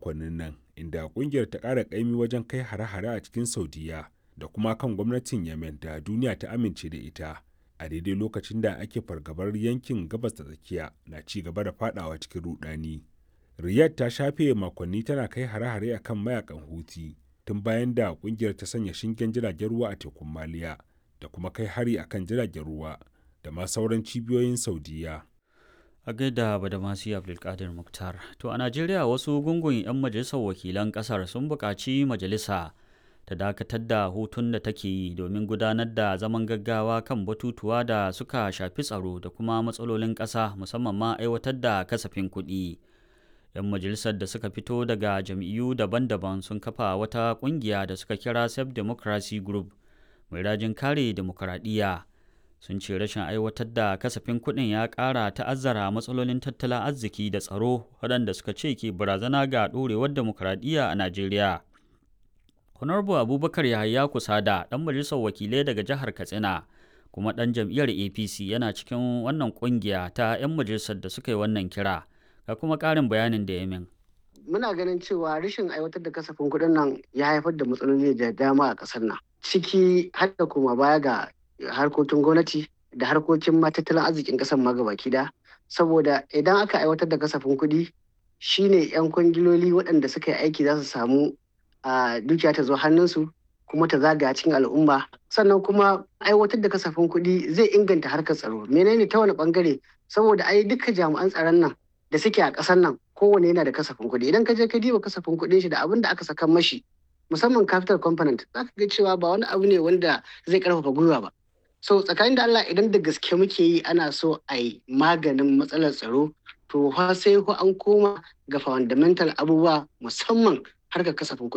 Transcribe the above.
makonnin nan inda kungiyar ta ƙara ƙaimi wajen kai hare-hare a cikin saudiya da kuma kan gwamnatin yemen da duniya ta amince da ita a daidai lokacin da ake fargabar yankin gabas da tsakiya na ci gaba da fadawa cikin rudani riyadh ta shafe makonni tana kai hare-hare a kan mayakan huti tun bayan da kungiyar ta sanya shingen jiragen ruwa a tekun maliya da kuma kai hari akan jiragen ruwa da ma sauran cibiyoyin saudiya a gaida badamasi abdulkadir muktar to a najeriya wasu gungun 'yan majalisar wakilan kasar sun buƙaci majalisa ta dakatar da hutun da take yi domin gudanar da zaman gaggawa kan batutuwa da suka shafi tsaro da kuma matsalolin ƙasa musamman ma aiwatar da kasafin kuɗi 'yan majalisar da suka fito daga jam'iyyu daban-daban sun kafa wata ƙungiya da suka kira self democracy group mai rajin kare demokuraɗiyya sun ce rashin aiwatar da kasafin kuɗin ya ƙara ta'azzara matsalolin tattalin arziki da tsaro waɗanda suka ce ke barazana ga ɗorewar demokuraɗiyya a najeriya honorable abubakar yahaya kusada ɗan majalisar wakilai daga jihar katsina kuma ɗan jam'iyyar apc yana cikin wannan ƙungiya ta 'yan majalisar da suka yi wannan kira ga kuma ƙarin bayanin da ya min muna ganin cewa rashin aiwatar da kasafin kuɗin nan ya haifar da matsaloli da dama a ƙasar nan ciki har da kuma baya ga harkokin gwamnati da harkokin tattalin arzikin ƙasar ma gabaki da saboda idan aka aiwatar da kasafin kuɗi shine 'yan kwangiloli waɗanda suka yi aiki za su samu a dukiya ta zo hannunsu kuma ta zagaya cikin al'umma sannan kuma aiwatar da kasafin kuɗi zai inganta harkar tsaro menene ta wani bangare saboda ai duka jami'an tsaron nan da suke a ƙasar nan kowane yana da kasafin kuɗi idan ka je ka diba kasafin kuɗin shi da abin da aka saka mashi musamman capital component za ka ga cewa ba wani abu ne wanda zai karfafa gwiwa ba so tsakanin da Allah idan da gaske muke yi ana so a yi maganin matsalar tsaro to fa sai ko an koma ga fundamental abubuwa musamman harkar kasafin kuɗi